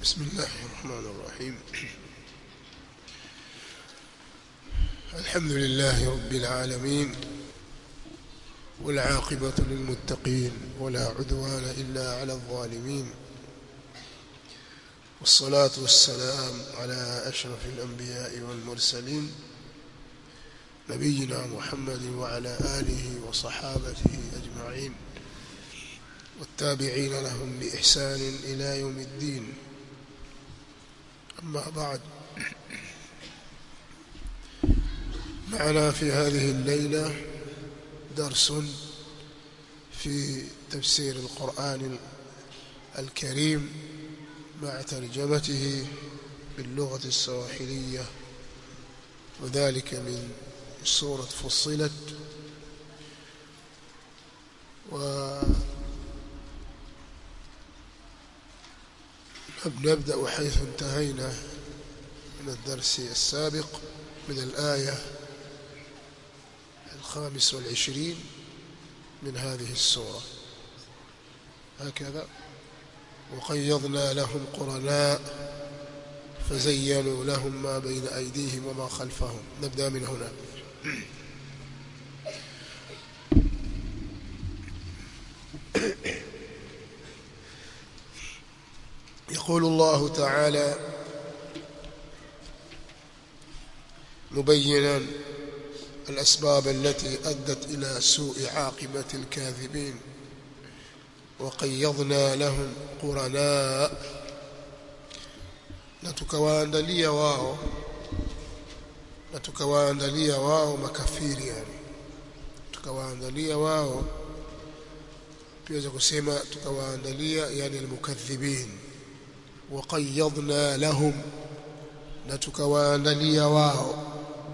بسم الله الرحمن الرحيم الحمد لله رب العالمين والعاقبة للمتقين ولا عدوان إلا على الظالمين والصلاة والسلام على أشرف الأنبياء والمرسلين نبينا محمد وعلى آله وصحابته أجمعين والتابعين لهم بإحسان إلى يوم الدين أما بعد معنا في هذه الليلة درس في تفسير القرآن الكريم مع ترجمته باللغة السواحلية وذلك من سورة فصلت و نبدأ حيث انتهينا من الدرس السابق من الآية الخامس والعشرين من هذه السورة هكذا وقيضنا لهم قرناء فزينوا لهم ما بين أيديهم وما خلفهم نبدأ من هنا يقول الله تعالى مبينا الأسباب التي أدت إلى سوء عاقبة الكاذبين وقيضنا لهم قرناء na tukawaandalia wao na tukawaandalia wao makafiri yani tukawaandalia wao pia za kusema tukawaandalia yani almukaththibin وقيضنا لهم na tukawaandalia wao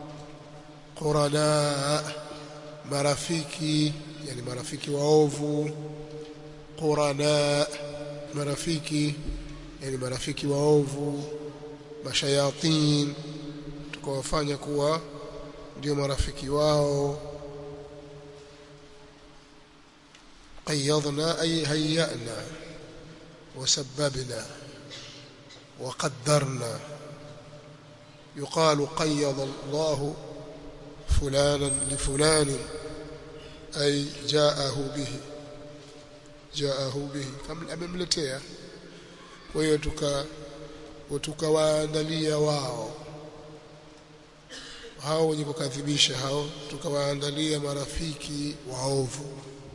qurana marafiki yani marafiki waovu qurana marafiki yani marafiki waovu mashayatin tukawafanya kuwa ndio marafiki wao قيضنا أي هيأنا وسببنا وقدرنا يقال قيض الله فلانا لفلان أي جاءه به جاءه به amemletea kwa hiyo tuka tukawaandalia wao hao wenye kukadhibisha hao tukawaandalia marafiki waovu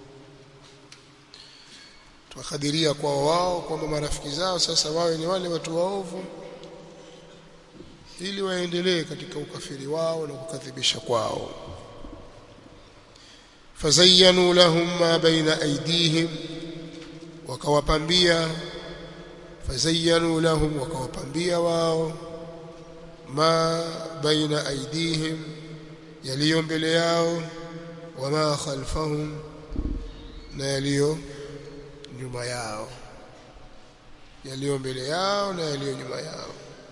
tukakadiria kwa wao kwamba marafiki zao sasa wawe ni wale watu waovu ili waendelee katika ukafiri wao na kukadhibisha kwao fazayyanu lahum ma baina aydihim wakawapambia fazayyanu lahum wakawapambia wao ma baina aydihim yaliyo mbele yao wama khalfahum na yaliyo nyuma yao yaliyo mbele yao na yaliyo nyuma yao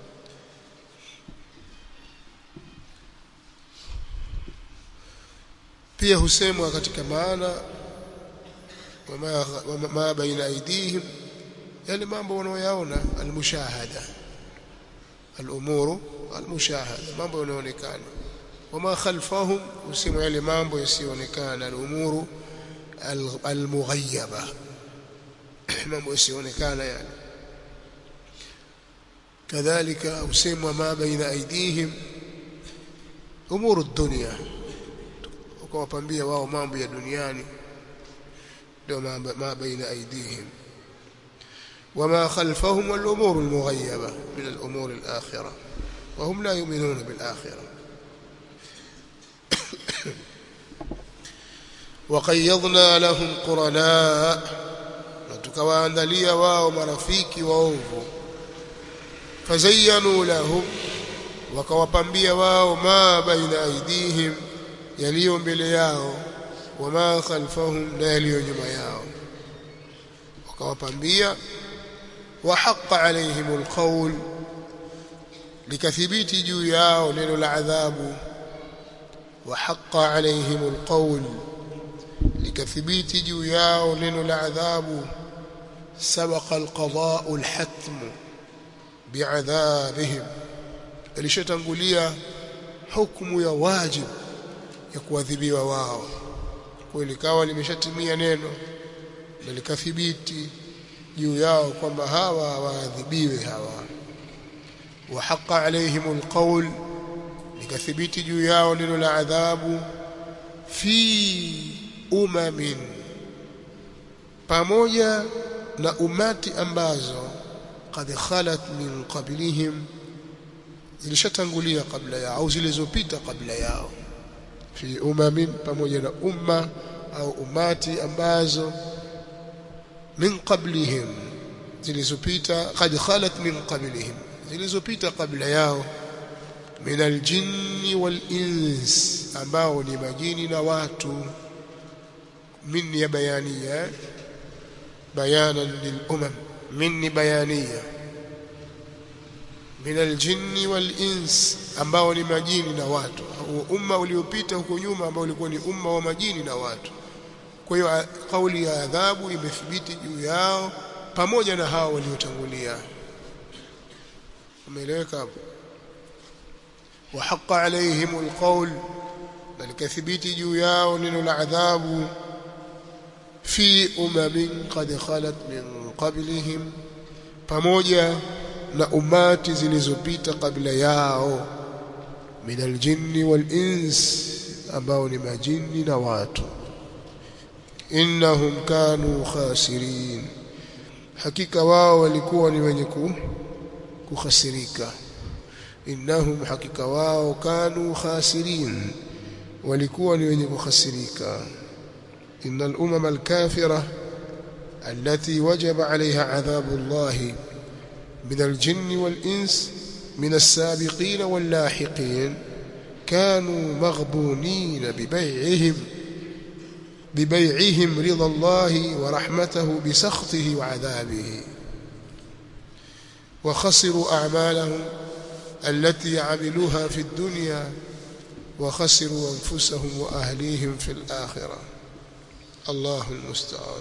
pia husemwa katika maana wama, wama, ma baina aidihim yale mambo wanaoyaona almushahada alumuru almushahada mambo yanayoonekana wama khalfahum husemwa yale mambo yasiyoonekana alumuru almughayyaba mambo yasionekana yani kadhalika usemwa ma baina aidihim umuru dunya ukawapambia wao mambo ya duniani ndio ma baina aidihim وما خلفهم والأمور المغيبة من الأمور الآخرة وهم لا يؤمنون بالآخرة وقيضنا لهم قرناء tukawaandalia wao marafiki waovu fazayyanu lahum wakawapambia wao ma baina aidihim yaliyo mbele yao wama khalfahum na yaliyo nyuma yao wakawapambia wa haqqa alaihim alqawl likathibiti juu yao neno la adhabu wa haqqa alaihim alqawl likathibiti juu yao neno la adhabu سبق القضاء الحتم bi'adhabihim ilishatangulia hukumu ya wajib ya kuadhibiwa wao kwa likawa limeshatimia neno na likathibiti juu yao kwamba hawa waadhibiwe hawa wa haqa alaihim alqawl likathibiti juu yao neno la adhabu fi umamin pamoja na umati ambazo qad khalat min qablihim zilishatangulia kabla yao au zilizopita kabla yao fi umamin pamoja na umma au umati ambazo min qablihim zilizopita qad khalat min qablihim zilizopita kabla yao min aljinni wal ins ambao ni majini na watu min ya bayania bayanan lil umam min bayania min aljinni wal ins ambao ni majini na watu umma uliopita huko nyuma ambao ulikuwa ni umma wa majini na watu kwa hiyo kauli ya adhabu imethibiti juu yao pamoja na hao waliotangulia umeeleweka hapo wa haqa alaihim alqawl bal kathibiti juu yao neno la adhabu fi umamin qad khalat min qablihim pamoja na umati zilizopita kabla yao min aljinni wal ins ambao ni majini na watu innahum kanu khasirin hakika wao walikuwa ni wenye kukhasirika innahum hakika wao kanu khasirin walikuwa ni wenye kukhasirika innal umama alkafira التي وجب عليها عذاب الله من الجن والإنس من السابقين واللاحقين كانوا مغبونين ببيعهم ببيعهم رضا الله ورحمته بسخطه وعذابه وخسروا أعمالهم التي عملوها في الدنيا وخسروا أنفسهم وأهليهم في الآخرة الله المستعان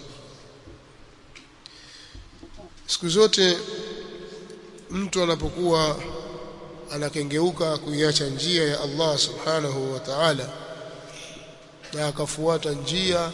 siku zote mtu anapokuwa anakengeuka kuiacha njia ya Allah subhanahu wa ta'ala na akafuata njia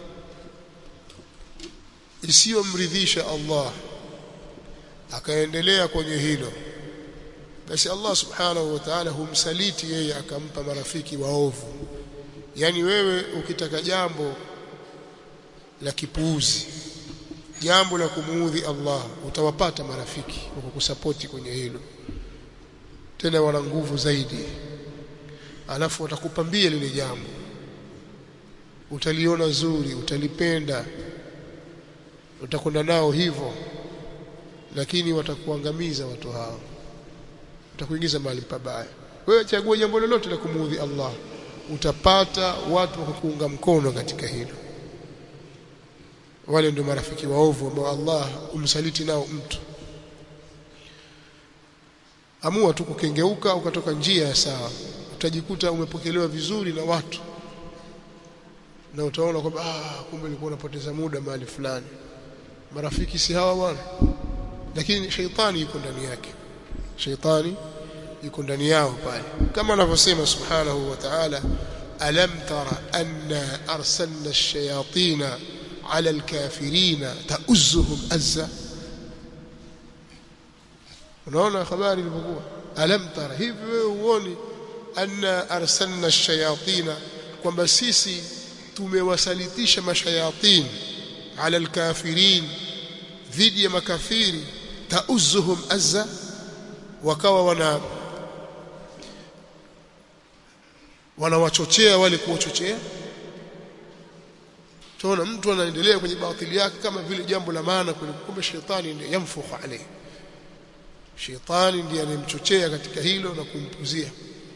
isiyomridhisha Allah akaendelea kwenye hilo basi Allah subhanahu wa ta'ala humsaliti yeye akampa marafiki waovu yani wewe ukitaka jambo la kipuuzi jambo la kumuudhi Allah utawapata marafiki wa kukusapoti kwenye hilo tena wana nguvu zaidi alafu watakupambia lile jambo utaliona zuri utalipenda utakwenda nao hivyo lakini watakuangamiza watu hao utakuingiza mahali pabaya wewe chagua jambo lolote la kumuudhi Allah utapata watu wa kukuunga mkono katika hilo wale ndio marafiki waovu ambao Allah umsaliti nao mtu amua tu kukengeuka ukatoka njia ya sawa utajikuta umepokelewa vizuri na watu na utaona kwamba ah kumbe nilikuwa napoteza muda mahali fulani marafiki si hawa bwana lakini sheitani yuko ndani yake sheitani yuko ndani yao pale kama anavyosema subhanahu wa ta'ala alam tara anna arsalna ash-shayatina ala al-kafirina ta'uzzuhum azza unaona habari ilipokuwa alam tara hivi wewe uone anna arsalna ash-shayatina kwamba sisi tumewasalitisha mashayatin ala al-kafirin dhidi ya makafiri ta'uzzuhum azza wakawa wana wanawachochea wale kuwachochea tunaona mtu anaendelea kwenye batili yake kama vile jambo la maana kumbe shetani ndiye yamfukhu alayhi shetani ndiye anemchochea katika hilo na kumpuzia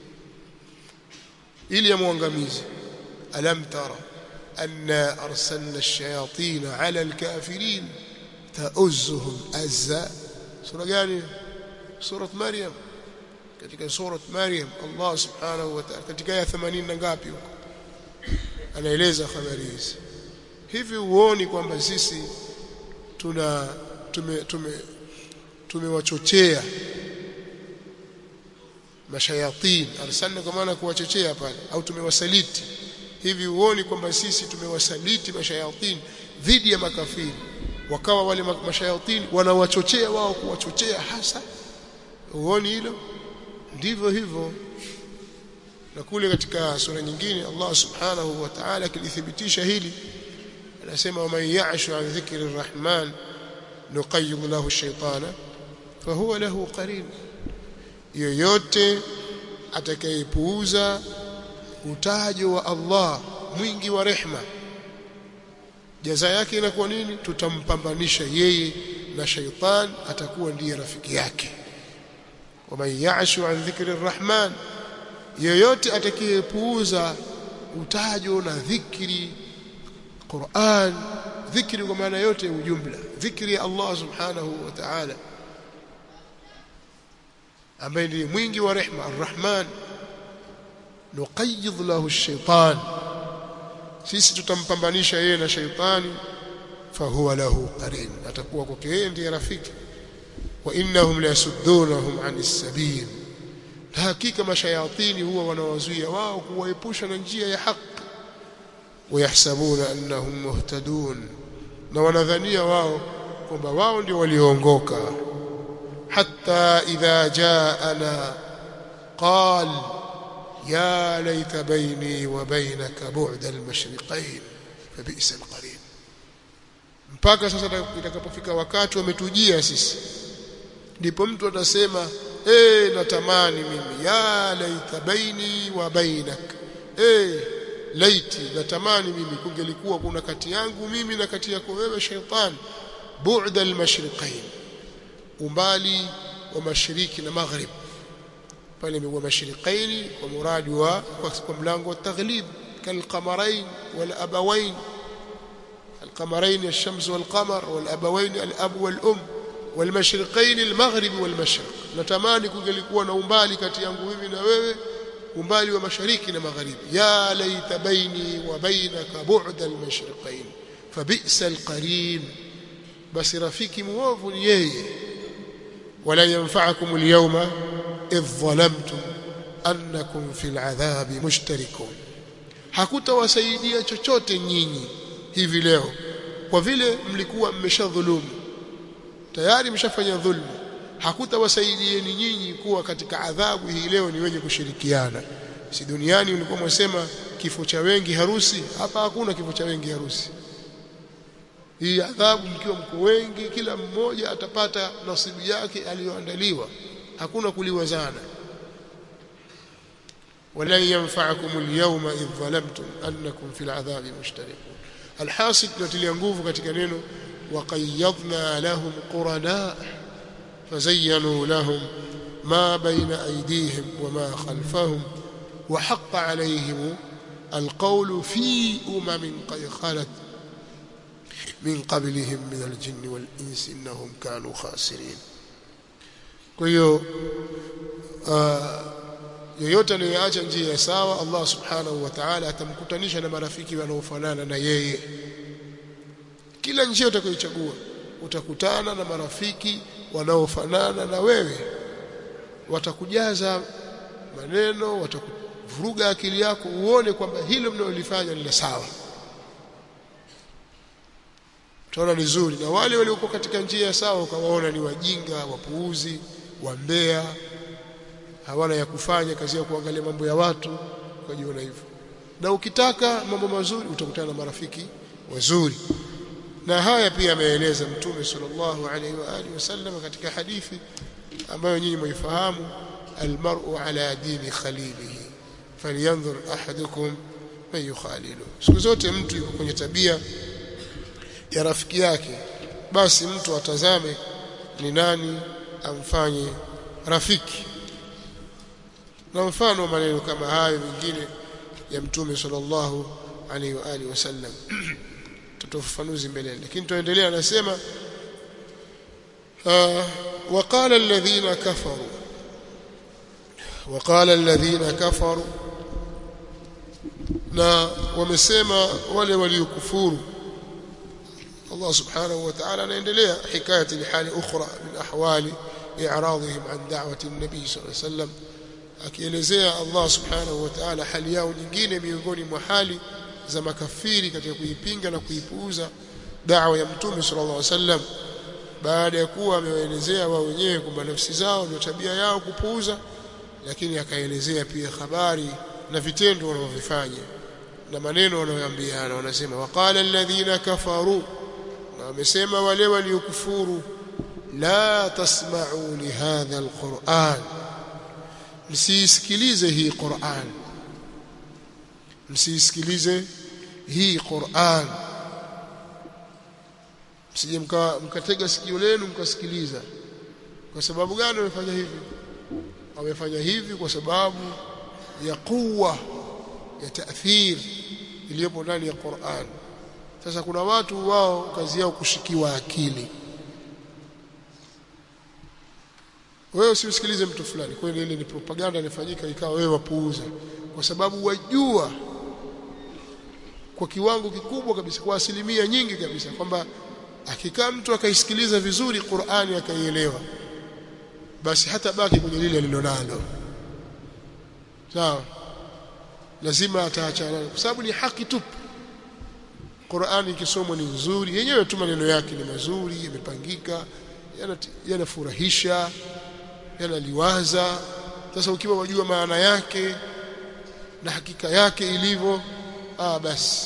ili amwangamize alam tara anna arsalna ash-shayatin ala al-kafirin ta'uzzuhum azza sura gani sura maryam katika sura maryam Allah subhanahu wa ta'ala katika aya 80 na ngapi huko anaeleza habari hizi hivi uoni kwamba sisi tuna tume tume tumewachochea mashayatin arsalna kwa maana kuwachochea pale au tumewasaliti hivi uoni kwamba sisi tumewasaliti mashayatin dhidi ya makafiri wakawa wale mashayatin wanawachochea wao kuwachochea hasa uoni hilo ndivyo hivyo na kule katika sura nyingine Allah subhanahu wa ta'ala kilithibitisha hili anasema man ya'shu an dhikri arrahman nuqayyid lahu shaytana fahuwa lahu qarin yoyote atakayepuuza utajo wa Allah mwingi wa rehma jaza yake inakuwa nini tutampambanisha yeye na shaytan atakuwa ndiye rafiki yake waman ya'shu an dhikri arrahman yoyote atakayepuuza utajo na dhikri Qur'an dhikri kwa maana yote ya ujumla dhikri ya Allah subhanahu wa ta'ala ambaye ndiye mwingi wa rehma arrahman nuqayyid lahu ash-shaytan sisi tutampambanisha yeye na shaytani fahuwa lahu qarin atakuwa kwake yeye ndiye rafiki wa innahum la yasuddunahum anis sabil hakika mashayatini huwa wanawazuia wao kuwaepusha na njia ya haki wayahsabuna annahum muhtadun na wanadhania wao kwamba wao ndio walioongoka hatta idha jaana qal ya laita baini wa bainaka bu'da al-mashriqayn fabisa al-qarin mpaka sasa itakapofika wakati wametujia sisi ndipo mtu atasema eh natamani mimi ya laita baini wa bainak eh laiti natamani mimi kungelikuwa kuna kati yangu mimi na kati yako wewe shaytan bu'da al-mashriqayn umbali wa mashariki na maghrib pale imekuwa mashriqaini kwa muradi wa kwa mlango wa taghlib kalqamarain wal abawain القمرين الشمس والقمر والابوين الاب والام والمشرقين المغرب والمشرق natamani kungelikuwa na umbali kati yangu mimi na wewe umbali wa mashariki na magharibi ya laita baini wa bainaka bu'da al-mashriqain fabisa al-qarin basi rafiki muovu ni yeye wala yanfa'akum al-yawma idh dhalamtum annakum fil adhabi mushtarikun hakutawasaidia chochote nyinyi hivi leo kwa vile mlikuwa mmeshadhulumu tayari mshafanya dhulma hakutawasaidieni nyinyi kuwa katika adhabu hii leo ni wenye kushirikiana si duniani ulikuwa mwasema kifo cha wengi harusi hapa hakuna kifo cha wengi harusi hii adhabu mkiwa mko wengi kila mmoja atapata nasibu yake aliyoandaliwa hakuna kuliwazana ولن ينفعكم اليوم إذ ظلمتم أنكم في العذاب مشتركون الحاصل نتلي nguvu katika neno وقيضنا لهم قرناء فزينوا لهم ما بين أيديهم وما خلفهم وحق عليهم القول في أمم قد خلت من قبلهم من الجن والإنس إنهم كانوا خاسرين كيو yoyote anayeacha njia ya sawa Allah subhanahu wa ta'ala atamkutanisha na marafiki wanaofanana na yeye kila njia utakayochagua utakutana na marafiki wanaofanana na wewe watakujaza maneno watakuvuruga akili yako uone kwamba hilo mnalolifanya ni la sawa utaona ni zuri na wale waliokuwa katika njia ya sawa ukawaona ni wajinga wapuuzi wambea hawana ya kufanya kazi ya kuangalia mambo ya watu ukajiona hivyo na ukitaka mambo mazuri utakutana na marafiki wazuri na haya pia ameeleza mtume sallallahu alaihi wa alihi wasallam katika hadithi ambayo nyinyi mwifahamu almar'u ala dini khalilihi falyanzur ahadukum man yukhalilu siku zote mtu yuko kwenye tabia ya rafiki yake basi mtu atazame ni nani amfanye rafiki na mfano maneno kama hayo mengine ya mtume sallallahu alaihi wa alihi wasallam tutafafanuzi mbele lakini tuendelea anasema وقال الذين كفروا وقال الذين كفروا na wamesema wale waliokufuru Allah subhanahu wa ta'ala anaendelea hikayati hali ukhra min ahwali i'radihim an da'wati an-nabi sallallahu alayhi wasallam akielezea Allah subhanahu wa ta'ala hali yao nyingine miongoni mwa hali za makafiri katika kuipinga na kuipuuza da'wa ya mtume sallallahu alaihi wasallam baada ya kuwa amewaelezea wao wenyewe kwamba nafsi zao ndio tabia yao kupuuza lakini akaelezea pia habari na vitendo wanavyofanya na maneno wanayoambiana wanasema waqala alladhina kafaru na wamesema wale waliokufuru la tasma'u li hadha alquran msisikilize hii Qur'an msisikilize hii Qur'an msije mkatega sikio lenu mkasikiliza kwa sababu gani wamefanya hivi wamefanya hivi kwa sababu ya kuwa ya taathir iliyopo ndani ya Qur'an sasa kuna watu wao kazi yao kushikiwa akili wewe usisikilize mtu fulani kweli ile ni propaganda inafanyika ikawa wewe wapuuza kwa sababu wajua kwa kiwango kikubwa kabisa kwa asilimia nyingi kabisa kwamba akikaa mtu akaisikiliza vizuri Qur'ani akaielewa basi hata baki kwenye lile alilonalo sawa lazima ataachana kwa sababu ni haki tupu Qur'ani ikisomwa ni nzuri yenyewe tu maneno yake ni mazuri yamepangika yanafurahisha yanaliwaza sasa ukiwa wajua maana yake na hakika yake ilivyo ah basi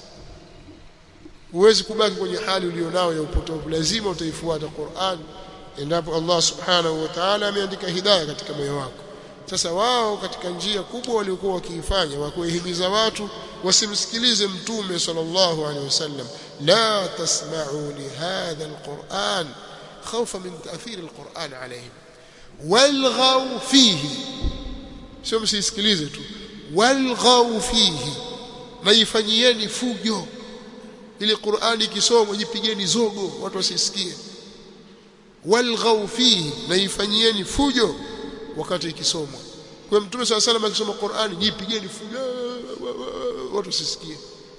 huwezi kubaki kwenye hali ulionao ya upotofu lazima utaifuata Qur'an endapo Allah subhanahu wa ta'ala ameandika hidayah katika moyo wako sasa wao katika njia kubwa waliokuwa wakiifanya wa kuhimiza watu wasimsikilize mtume sallallahu alaihi wasallam la tasma'u li hadha alquran khawfa min ta'thir alquran alayhim walghaw fihi sio msisikilize tu walghaw fihi na ifanyieni fujo ili Qur'ani ikisomwa jipigeni zogo watu wasisikie walghaw fihi na ifanyieni fujo wakati ikisomwa kwa mtume swalla salam akisoma Qur'ani jipigeni fujo watu wasisikie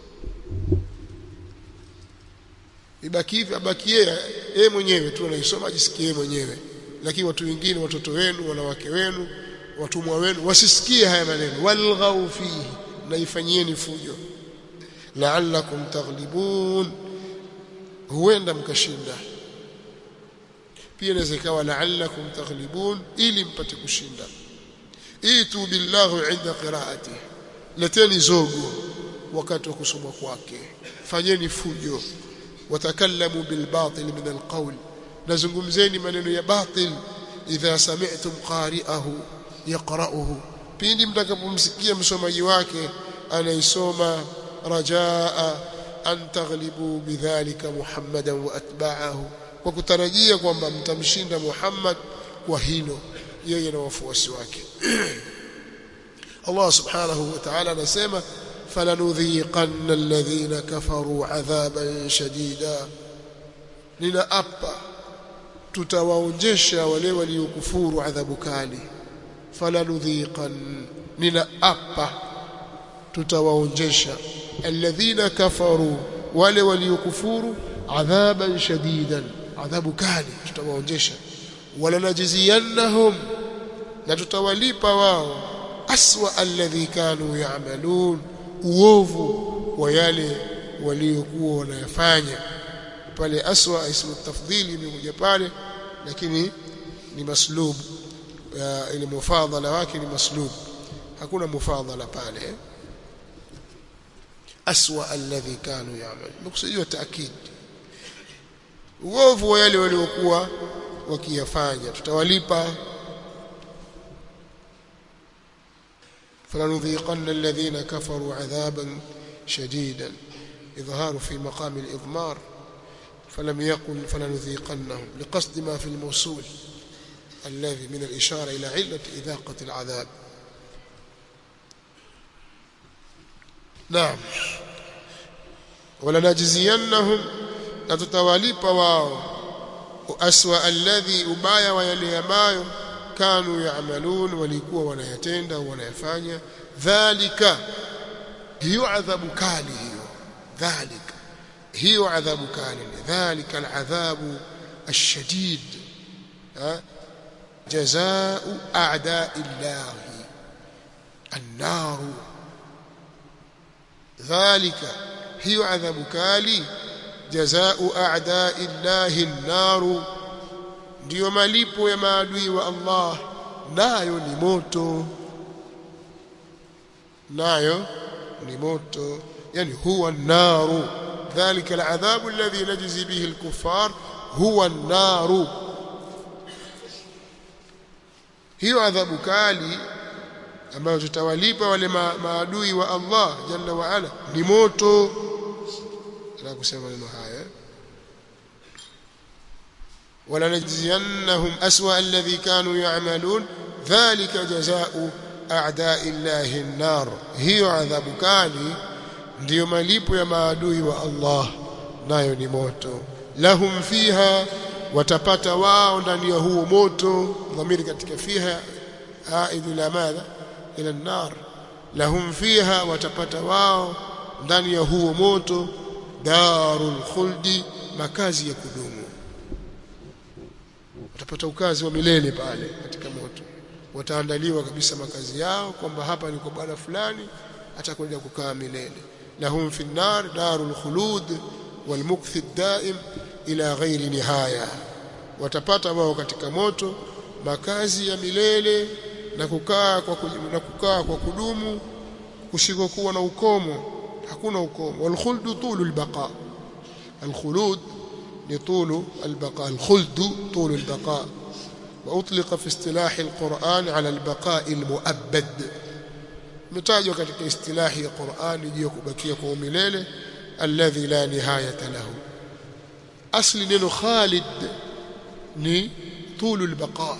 ibaki hivi abaki yeye mwenyewe tu anaisoma ajisikie mwenyewe lakini watu wengine watoto wenu wanawake wenu watumwa wenu wasisikie haya maneno walghaw fihi na ifanyieni fujo la'allakum taghlibun huenda mkashinda pia inaweza ikawa la'allakum taghlibun ili mpate kushinda itu billahu inda qiraati leteni zogo wakati wa kusoma kwake fanyeni fujo watakallamu bilbatil min alqawl nazungumzeni maneno ya batil idha sami'tum qari'ahu yaqra'uhu pindi mtakapomsikia msomaji wake anaisoma rajaa an taghlibu bidhalika muhammadan wa atba'ahu kwa kutarajia kwamba mtamshinda Muhammad kwa hilo yeye na wafuasi wake Allah subhanahu wa ta'ala anasema falanudhiqanna alladhina kafaru adhaban shadida ninaapa tutawaonjesha wale waliokufuru adhabu kali falanudhiqan ninaapa tutawaonjesha alladhina kafaru wale waliokufuru adhaban shadidan adhabu kali tutawaonjesha wala najziyannahum na tutawalipa wao aswa alladhi kanu ya'malun uovu wa yale waliokuwa wanayafanya pale aswa ismu tafdhili imekuja pale lakini ni maslub ile mufadhala wake ni maslub hakuna mufadhala pale aswa alladhi kanu ya'mal mkusudiwa taakid uovu wa yale waliokuwa wakiyafanya tutawalipa فلنذيقن الذين كفروا عذابا شديدا إظهار في مقام الإضمار فلم يقل فلنذيقنهم لقصد ما في الموصول الذي من الإشارة إلى علة إذاقة العذاب نعم ولنجزينهم نتتواليب واو أسوأ الذي أبايا ويلي أبايو كانوا يعملون وليكوا wanayatenda wanayafanya dhalika hiyo adhabu kali hiyo dhalika hiyo adhabu kali dhalika aladhabu الشديد جزاء اعداء الله annaru dhalika hiyo adhabu kali jazaa'u a'da'i llahi an-naru ndiyo malipo ya maadui wa Allah nayo ni moto nayo ni moto yani huwa an-naru dhalika al-'adhabu alladhi najzi bihi al-kuffar huwa an-naru hiyo adhabu kali ambayo tutawalipa wale ma, maadui wa Allah jalla wa ala ni moto na kusema maneno haya wala najziyannahum aswa alladhi kanu ya'malun dhalika jazaa'u a'da'i llahi an-nar hiyo adhabu kali ndiyo malipo ya maadui wa Allah nayo ni moto lahum fiha watapata wao ndani ya huo moto dhamiri katika fiha aidhu ila madha ila an-nar lahum fiha watapata wao ndani ya huo moto darul khuldi makazi ya kudumu watapata ukazi wa milele pale katika moto wataandaliwa kabisa makazi yao kwamba hapa ni kwa bwana fulani atakwenda kukaa milele lahum fi an-nar darul khulud wal mukthi daim ila ghairi nihaya watapata wao katika moto makazi ya milele na kukaa kwa na kukaa kwa kudumu kusikokuwa na ukomo hakuna ukomo walkhuldu tulu albaqa alkhulud ni tulu albaqa alkhuldu tulu albaqa واطلق في اصطلاح القرآن على البقاء المؤبد متاجوا katika istilahi ya Qur'an juu kubakia kwa umilele alladhi la nihayata lahu asli neno khalid ni طول البقاء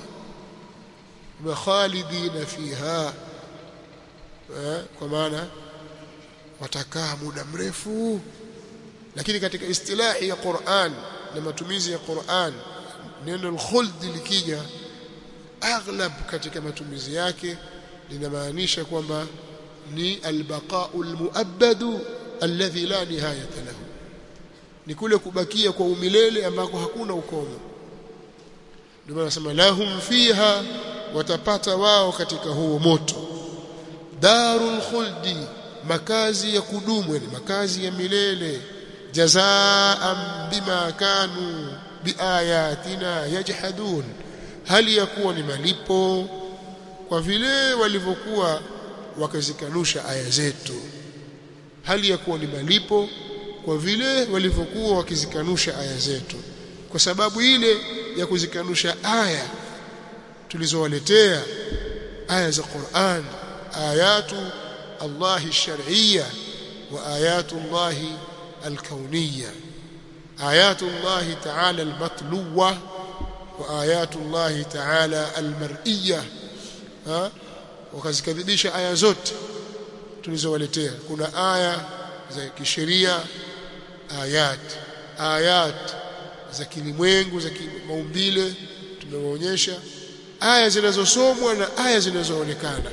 وخالدين فيها kwa maana watakaa muda mrefu lakini katika istilahi ya Qur'an na matumizi ya Qur'an neno al-khuld likija aghlab katika matumizi yake linamaanisha kwamba ni al-baqa'u al-mu'abbad alladhi la nihayata lahu ni kule kubakia kwa umilele ambako hakuna ukomo ndio maana nasema lahum fiha watapata wao katika huo moto darul khuldi makazi ya kudumu ni makazi ya milele jazaan bima kanu biayatina yajhadun hali ya kuwa ni malipo kwa vile walivyokuwa wakazikanusha aya zetu hali ya kuwa ni malipo kwa vile walivyokuwa wakizikanusha aya zetu kwa sababu ile ya kuzikanusha aya tulizowaletea aya za Qur'an ayatu Allah shar'iyya wa ayatu Allah al-kawniyya ayatu Allah ta'ala al-matluwa wa ayatu Allah ta'ala al-mar'iyya ha wakazikadhibisha aya zote tulizowaletea kuna aya za kisheria ayat ayat za kilimwengu za maumbile tumewaonyesha aya zinazosomwa na aya zinazoonekana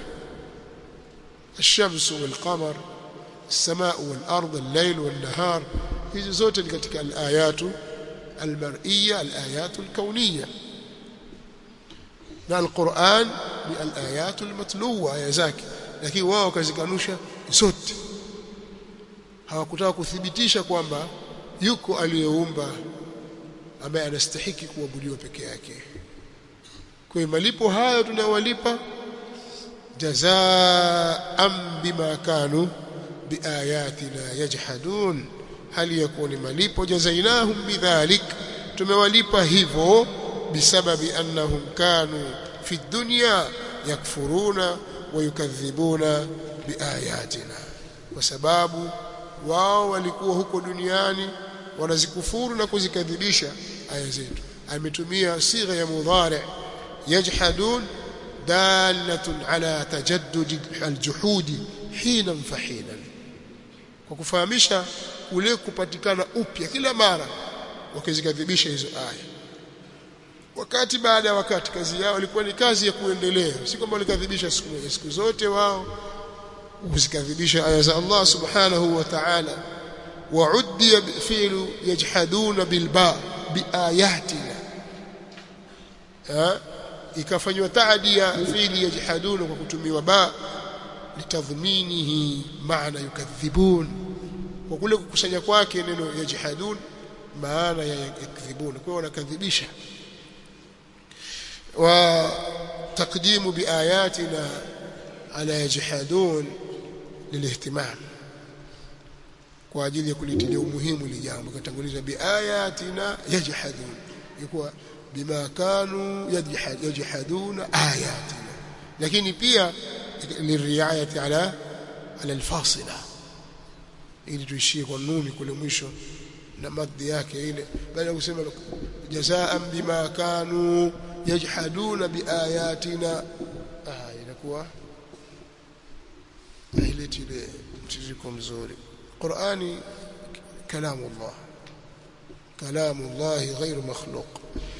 الشمس والقمر السماء والأرض الليل والنهار hizi zote ni katika al-ayatu al-mar'iyya al-ayatu al-kawniyya na al-Qur'an ni al-ayatu al-matluwa aya zake lakini wao kazikanusha zote hawakutaka kuthibitisha kwamba yuko aliyeumba ambaye anastahiki kuabudiwa peke yake kwa malipo hayo tunawalipa jazaan bima kanu biayatina yajhadun hali yakuni malipo jazainahum bidhalik tumewalipa hivyo bisababi annahum kanu fi dunya yakfuruna wa yukadhibuna biayatina kwa sababu wao walikuwa huko duniani wanazikufuru na kuzikadhibisha aya zetu ametumia sigha ya mudhari yajhadun dalatun ala tajaddud aljuhudi hina fahina kwa kufahamisha kule kupatikana upya kila mara wakizikadhibisha hizo aya wakati baada ya wakati kazi yao ilikuwa ni kazi ya kuendelea si kwamba walikadhibisha siku moja siku zote wao kuzikadhibisha aya za Allah subhanahu wa ta'ala وعدي فعل يجحدون بالباء بآياتنا ها ikafanywa taadia fiili yajhaduna kwa kutumiwa ba litadhminihi maana yukadhibun kwa kule kukusanya kwake neno yajhadun maana ya yakdhibun kwa wanakadhibisha wa taqdimu biayatina ala yajhadun lilihtimam kwa ajili ya kulitilia umuhimu ili jambo katanguliza biayatina yajhadun ilikuwa bima kanu yajhaduna ayatina lakini pia liriayati ala ala alfasila ili tuishie kwa nuni kule mwisho na madhi yake ile baada ya kusema jazaan bima kanu yajhaduna biayatina ah inakuwa ile ile mtiririko mzuri Qur'ani kalamu Allah kalamu Allah غير مخلوق